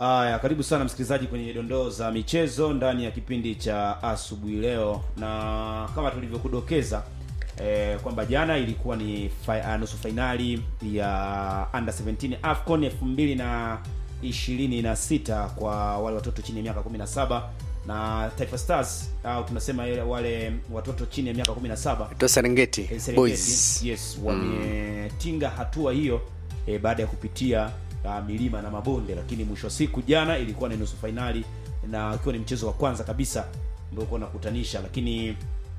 Haya, karibu sana msikilizaji kwenye dondoo za michezo ndani ya kipindi cha asubuhi leo, na kama tulivyokudokeza eh, kwamba jana ilikuwa ni fi, uh, nusu fainali ya under 17 AFCON 2026 kwa wale watoto chini ya miaka 17 na Taifa Stars au tunasema ile wale watoto chini ya miaka 17 to Serengeti Eh, Serengeti, Boys. yes wametinga hatua hiyo eh, baada ya kupitia uh, milima na mabonde, lakini mwisho wa siku jana ilikuwa ni nusu fainali na ikiwa ni mchezo wa kwanza kabisa ndio ulikuwa unakutanisha, lakini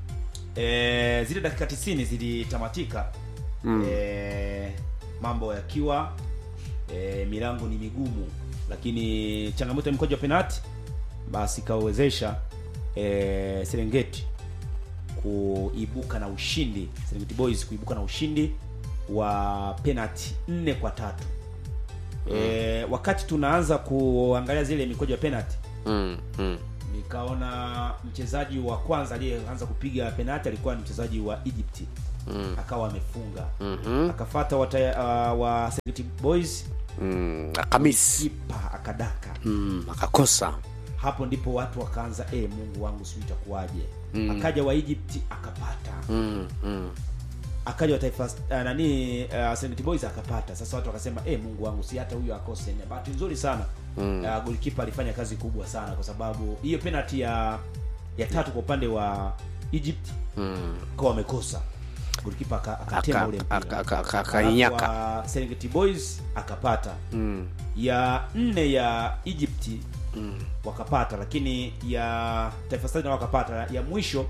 eh, zile dakika 90 zilitamatika mm. eh, mambo yakiwa eh, milango ni migumu, lakini changamoto ya mkojo wa penalti basi ikawezesha eh, Serengeti kuibuka na ushindi Serengeti Boys kuibuka na ushindi wa penalty nne kwa tatu. E, wakati tunaanza kuangalia zile mikojo ya penalty Mm, mm. nikaona mchezaji wa kwanza aliyeanza kupiga penalty alikuwa ni mchezaji wa Egypt Mm. akawa amefunga Mhm. akafata wa, uh, wa Serengeti Boys Mm, Akamis kipa akadaka mm, akakosa hapo ndipo watu wakaanza eh, Mungu wangu sijui itakuwaje akaja wa Egypt akapata mm, mm. akaja wa taifa uh, nani uh, Serengeti Boys akapata. Sasa watu wakasema eh, Mungu wangu si hata huyo akose. Na bahati nzuri sana mm. uh, goalkeeper alifanya kazi kubwa sana, kwa sababu hiyo penalty ya ya tatu kwa upande wa Egypt Mm. kwa wamekosa goalkeeper aka- akatema Aka- ule mpira aka- aka- aka- Alafu akainyaka. wa Serengeti Boys akapata Mm. ya nne ya Egypt wakapata, lakini ya Taifa Stars nao wakapata. Ya mwisho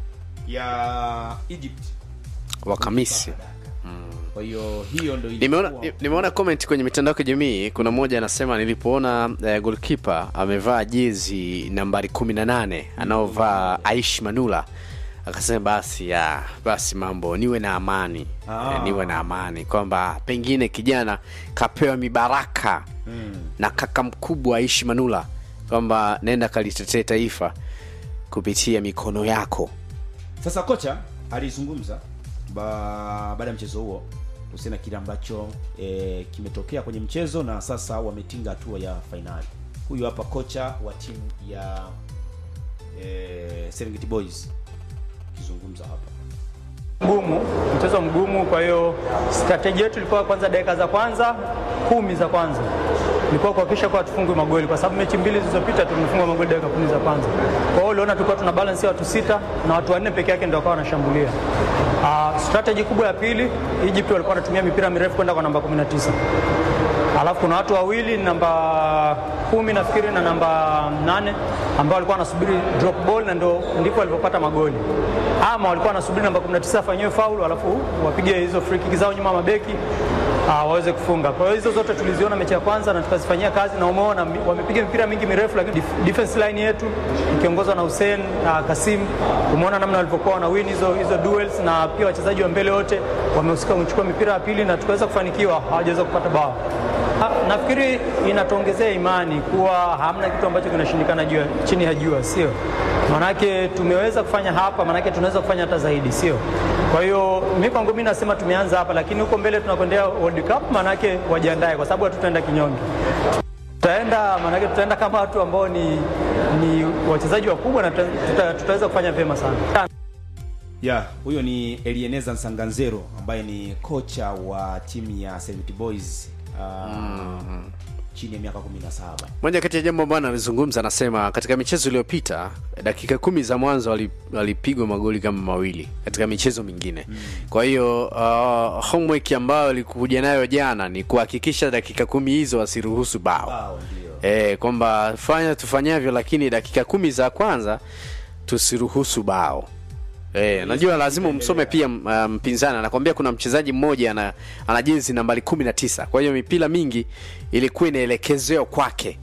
ya Egypt Wakamisi kwa hiyo hiyo ndio nimeona ilikuwa- ni- nimeona comment kwenye mitandao ya kijamii kuna mmoja anasema nilipoona eh, goalkeeper amevaa jezi nambari 18 anaovaa Aish Manula akasema basi ya basi mambo niwe na amani Ah. eh, niwe na amani kwamba pengine kijana kapewa mibaraka na kaka mkubwa Aishi Manula kwamba nenda kalitetee taifa kupitia mikono yako Sasa kocha alizungumza ba- baada ya mchezo huo kuhusiana na kile ambacho e, kimetokea kwenye mchezo na sasa wametinga hatua ya fainali. Huyu hapa kocha wa timu ya e, Serengeti Boys akizungumza hapa. mgumu, mchezo mgumu. Kwa hiyo strategy yetu ilikuwa kwanza, dakika za kwanza kumi za kwanza ilikuwa kuhakikisha kuwa tufungwe magoli, kwa sababu mechi mbili zilizopita tumefunga magoli dakika kumi za kwanza. Kwa hiyo uliona tulikuwa tuna balance ya watu sita na watu wanne peke yake ndio wakawa wanashambulia. Uh, strategy kubwa ya pili, Egypt walikuwa wanatumia mipira mirefu kwenda kwa namba 19 alafu kuna watu wawili namba kumi nafikiri na namba nane ambao walikuwa wanasubiri drop ball na ndo ndipo walipopata magoli, ama walikuwa wanasubiri namba 19 afanyiwe faulu alafu wapige hizo free kick zao nyuma ya mabeki uh, waweze kufunga. Kwa hiyo hizo zote tuliziona mechi ya kwanza na tukazifanyia kazi, na umeona mi- wamepiga mipira mingi mirefu, lakini def- defense line yetu ikiongozwa na Hussein uh, Kasim, umeona namna walivyokuwa wana win hizo hizo duels, na pia wachezaji wa mbele wote wamehusika kuchukua mipira ya pili na tukaweza kufanikiwa, hawajaweza kupata bao. Ha, nafikiri inatuongezea imani kuwa hamna kitu ambacho kinashindikana juu ya- chini ya jua, sio? Manake tumeweza kufanya hapa, manake tunaweza kufanya hata zaidi, sio? Kwa hiyo mi kwangu mimi nasema tumeanza hapa, lakini huko mbele tunakwendea World Cup, manake wajiandae, kwa sababu hatutaenda kinyonge. Tutaenda manake tutaenda kama watu ambao ni, ni wachezaji wakubwa na tuta, tuta, tutaweza kufanya vyema sana. Ya, huyo ni Elieneza Nsanganzero ambaye ni kocha wa timu ya Serengeti Boys uh, chini ya miaka 17. moja kati ya jambo ambalo analizungumza anasema katika michezo iliyopita dakika kumi za mwanzo wali- walipigwa magoli kama mawili katika michezo mingine kwa hiyo uh, homework ambayo alikuja nayo jana ni kuhakikisha dakika kumi hizo wasiruhusu bao Bao ndio. e, kwamba fanya tufanyavyo lakini dakika kumi za kwanza tusiruhusu bao E, najua lazima umsome pia m- uh, mpinzani anakwambia kuna mchezaji mmoja ana, ana jezi nambari kumi na tisa kwa hiyo mipira mingi ilikuwa inaelekezewa kwake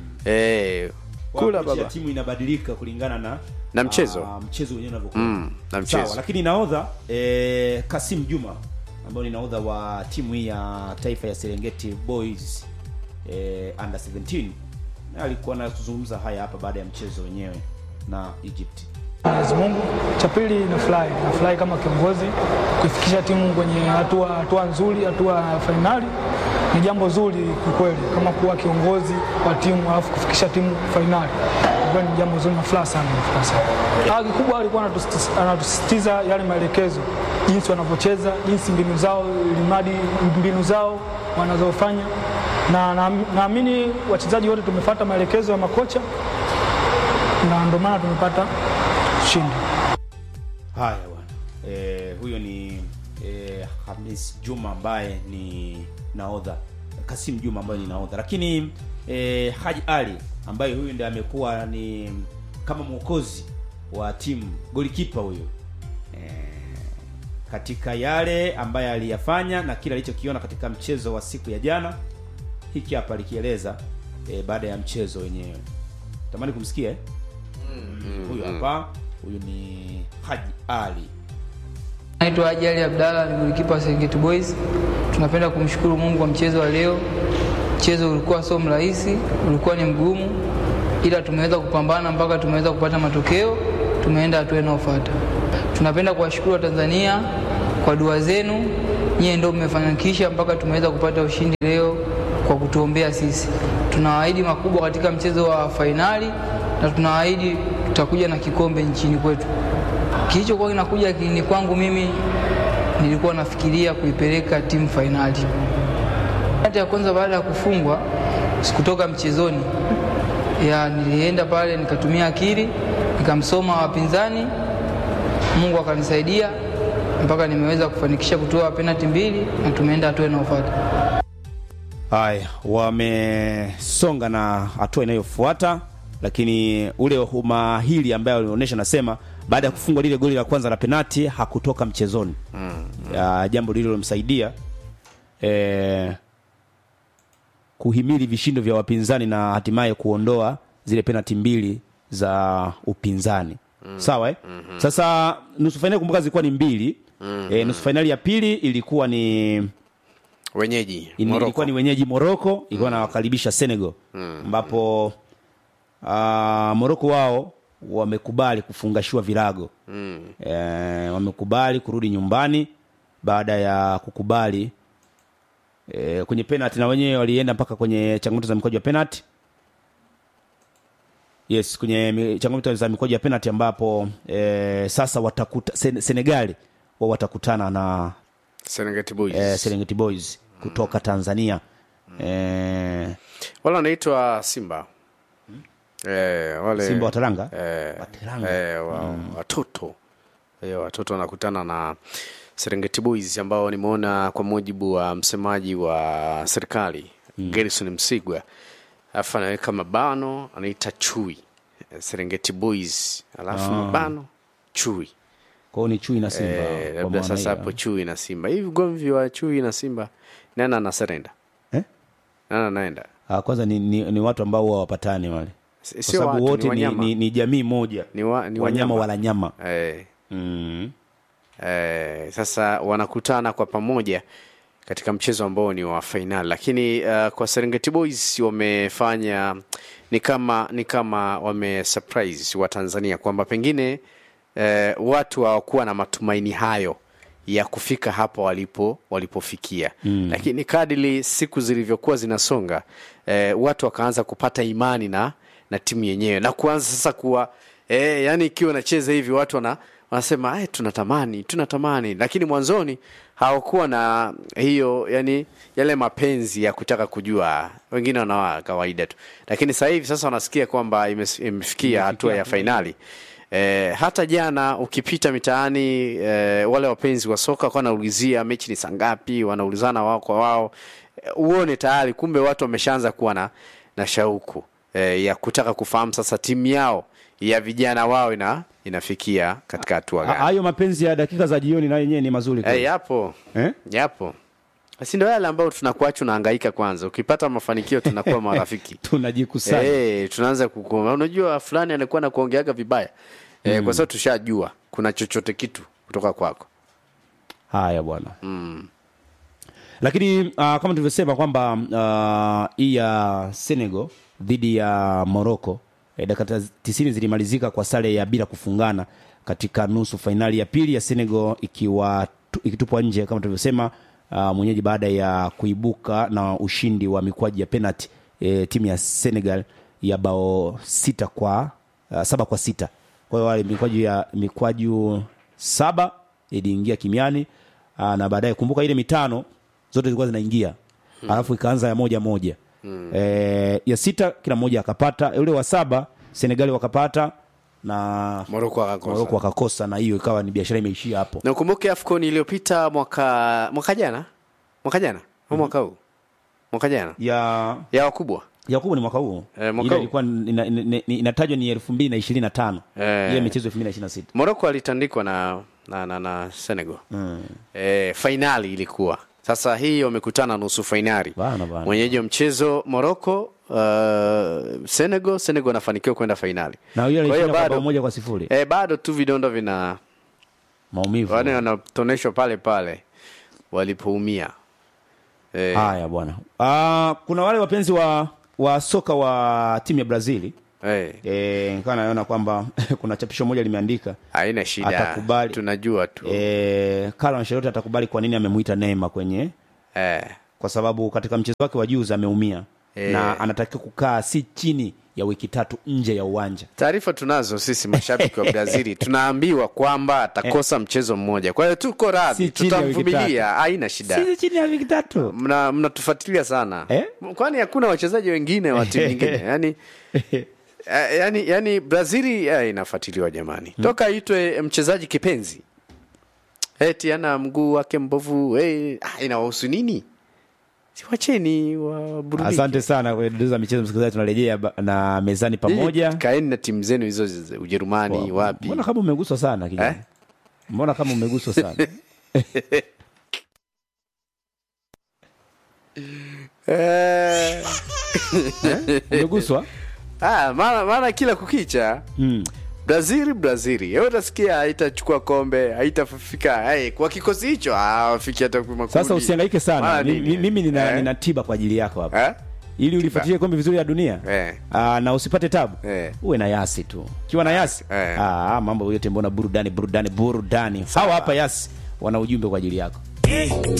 e, kula Approach ya baba timu inabadilika kulingana na Na mchezo. ah, mchezo wenyewe unavyokuwa. Mm, na mchezo. Sawa, lakini nahodha eh, Kasim Juma ambayo ni nahodha wa timu hii ya taifa ya Serengeti Boys eh, under 17 na alikuwa anazungumza haya hapa baada ya mchezo wenyewe na Egypt. Mwenyezi Mungu. Cha pili nafurahi, nafurahi kama kiongozi kuifikisha timu kwenye hatua hatua nzuri, hatua ya fainali, ni jambo zuri kikweli, kama kuwa kiongozi wa timu alafu kufikisha timu fainali, kwa ni jambo zuri na furaha sana, furaha sana. Ah, kikubwa alikuwa anatusisitiza- anatusisitiza yale maelekezo, jinsi wanavyocheza, jinsi mbinu zao, limadi mbinu zao wanazofanya, na na- naamini wachezaji wote tumefuata maelekezo ya makocha na ndio maana tumepata ushindi. Haya bwana, e, huyo ni e, Hamis Juma ambaye ni nahodha, Kasim Juma ambaye ni nahodha, lakini e, Haji Ali ambaye huyu ndiye amekuwa ni kama mwokozi wa timu, golikipa huyu e, katika yale ambaye aliyafanya na kile alichokiona katika mchezo wa siku ya jana, hiki hapa alikieleza e, baada ya mchezo wenyewe. Tamani kumsikia eh? Huyu hapa, huyu ni Haji Ali. Naitwa Haji Ali Abdalla, ni golikipa wa Serengeti Boys. Tunapenda kumshukuru Mungu kwa mchezo wa leo. Mchezo ulikuwa sio mrahisi, ulikuwa ni mgumu, ila tumeweza kupambana mpaka tumeweza kupata matokeo, tumeenda hatua inayofuata. Tunapenda kuwashukuru Watanzania kwa dua zenu, nyie ndio mmefanikisha mpaka tumeweza kupata ushindi leo kwa kutuombea sisi. Tunawaahidi makubwa katika mchezo wa fainali na tunawaahidi tutakuja na kikombe nchini kwetu. Kilichokuwa kinakuja akilini kwangu mimi, nilikuwa nafikiria kuipeleka timu fainali. Hata ya kwanza baada ya kufungwa, sikutoka mchezoni ya nilienda pale nikatumia akili nikamsoma wapinzani, Mungu akanisaidia mpaka nimeweza kufanikisha kutoa penalti mbili na tumeenda hatua inayofuata. Haya, wamesonga na hatua inayofuata, lakini ule umahiri ambaye alionyesha, nasema baada ya kufungwa lile goli la kwanza la penati hakutoka mchezoni ya, jambo lililomsaidia eh, kuhimili vishindo vya wapinzani na hatimaye kuondoa zile penati mbili za upinzani sawa eh? Sasa nusu fainali kumbuka zilikuwa ni mbili eh, nusu fainali ya pili ilikuwa ni wenyeji Ini- Morocco. ilikuwa ni wenyeji Morocco ilikuwa nawakaribisha Senegal ambapo uh, Morocco wao wamekubali kufungashiwa virago mm. e, wamekubali kurudi nyumbani baada ya kukubali e, kwenye penalty na wenyewe walienda mpaka kwenye changamoto za mikojo ya penalty yes kwenye mi- changamoto za mikojo ya penalty ambapo e, sasa watakuta Sen, Senegali wao watakutana na Serengeti Boys. eh, Serengeti Boys kutoka Tanzania eh, wale wanaitwa Simba eh, wale Simba wa Teranga eh, Wa Teranga. eh, wa, watoto eh, watoto wanakutana na Serengeti Boys ambao nimeona kwa mujibu wa msemaji wa serikali Gerson Msigwa alafu anaweka mabano anaita chui eh, Serengeti Boys alafu mabano chui kwa hiyo ni chui na Simba eh, kwa labda maana sasa hiyo. hapo chui na Simba hivi ugomvi wa chui na Simba nani anaserenda eh? nani anaenda Ah, kwanza ni, ni, ni watu ambao huwa wapatani wale Si- kwa sio sababu watu, wote ni ni, wanyama. ni, ni jamii moja Ni wa- ni wanyama wanyama. wala nyama eh, mm. Eh, sasa wanakutana kwa pamoja katika mchezo ambao ni wa fainali, lakini uh, kwa Serengeti Boys wamefanya ni kama ni kama wame surprise wa Tanzania kwamba pengine eh, watu hawakuwa na matumaini hayo ya kufika hapo walipo walipofikia mm. Lakini kadili siku zilivyokuwa zinasonga eh, watu wakaanza kupata imani na na timu yenyewe na kuanza sasa kuwa eh, yani ikiwa nacheza hivi watu wana wanasema eh, tunatamani tunatamani, lakini mwanzoni hawakuwa na hiyo yani yale mapenzi ya kutaka kujua, wengine wanawa kawaida tu, lakini sasa hivi sasa wanasikia kwamba imes- imefikia hatua ya fainali. E, hata jana ukipita mitaani e, wale wapenzi wa soka kwa wanaulizia mechi ni saa ngapi, wanaulizana wao kwa wao e, uone tayari kumbe watu wameshaanza kuwa na, na shauku e, ya kutaka kufahamu sasa timu yao ya vijana wao ina, inafikia katika hatua Ha- gani. hayo mapenzi ya dakika za jioni na yenyewe ni mazuri E, kweli. yapo eh? yapo, si ndio yale ambayo tunakuacha unahangaika kwanza, ukipata mafanikio tunakuwa marafiki tunajikusanya Eh, tunaanza kukoma. Unajua fulani anakuwa na kuongeaga vibaya eh, kwa sababu tushajua kuna chochote kitu kutoka kwako. haya bwana lakini uh, kama tulivyosema kwamba uh, hii ya Senegal dhidi ya Morocco eh, dakika tisini zilimalizika kwa sare ya bila kufungana katika nusu fainali ya pili ya Senegal ikiwa tu- ikitupwa nje kama tulivyosema uh, mwenyeji baada ya kuibuka na ushindi wa mikwaju ya penalty e, timu ya Senegal ya bao sita kwa uh, saba kwa sita. Kwa hiyo wale mikwaju ya mikwaju saba iliingia kimiani uh, na baadaye kumbuka ile mitano zote zilikuwa zinaingia hmm. alafu ikaanza ya moja moja hmm. e, ya sita kila mmoja akapata ule wa saba Senegali wakapata na Morocco akakosa. Morocco wakakosa na hiyo ikawa ni biashara imeishia hapo na ukumbuke afcon iliyopita mwaka mwaka jana mwaka jana au mwaka huu mwaka jana ya ya wakubwa ya kubwa ni mwaka huu Eh, mwaka ile huu. ilikuwa ina- ina- ina- inatajwa ni elfu mbili na ishirini na tano Eh. ile michezo elfu mbili na ishirini na sita morocco alitandikwa na na, na, na senegal mm. e, fainali ilikuwa sasa hii wamekutana nusu fainali Bana, bana. mwenyeji wa mchezo morocco uh, senegal senegal anafanikiwa kwenda fainali na hiyo Kwa hiyo alishinda kwa bao bado, moja kwa sifuri e, bado tu vidondo vina maumivu wane wanatoneshwa pale pale walipoumia e, haya bwana Ah, kuna wale wapenzi wa wa soka wa timu ya brazili e, e, nikawa naona kwamba kuna chapisho moja limeandika haina shida Atakubali. tunajua tu e, Carlo Ancelotti atakubali kwa nini amemuita Neymar kwenye e, kwa sababu katika mchezo wake wa juzi ameumia Eh. na anatakiwa kukaa si chini ya wiki tatu nje ya uwanja taarifa tunazo sisi mashabiki wa brazili tunaambiwa kwamba atakosa mchezo mmoja kwa hiyo tuko radhi Si chini ya wiki tutamvumilia haina shida si chini ya wiki tatu mna mnatufuatilia sana Eh? kwani hakuna wachezaji wengine wa timu nyingine yani eh, yani, yani brazili eh, inafuatiliwa jamani toka itwe mchezaji kipenzi eti ana mguu wake mbovu eh, ah, inawahusu nini siwacheni waburudike asante sana kwa dondoo za michezo msikilizaji tunarejea ba- na mezani pamoja Nyinyi kaeni na timu zenu hizo za ujerumani wapi mbona kama umeguswa sana kijana Eh? mbona kama umeguswa sana Eh, umeguswa ah, maana maana kila kukicha mm. brazil brazili Wewe utasikia haitachukua kombe haitafika hey, kwa kikosi hicho hawafiki hata kwa makundi. sasa usihangaike sana Maana Mi- nini? mi- mimi nina, Eh? nina tiba kwa ajili yako hapa Eh? ili ulifuatilie kombe vizuri ya dunia Eh. Aa, na usipate tabu Eh. uwe na yasi tu kiwa na yasi Eh. Aa, mambo yote mbona burudani burudani burudani hawa hapa yasi wana ujumbe kwa ajili yako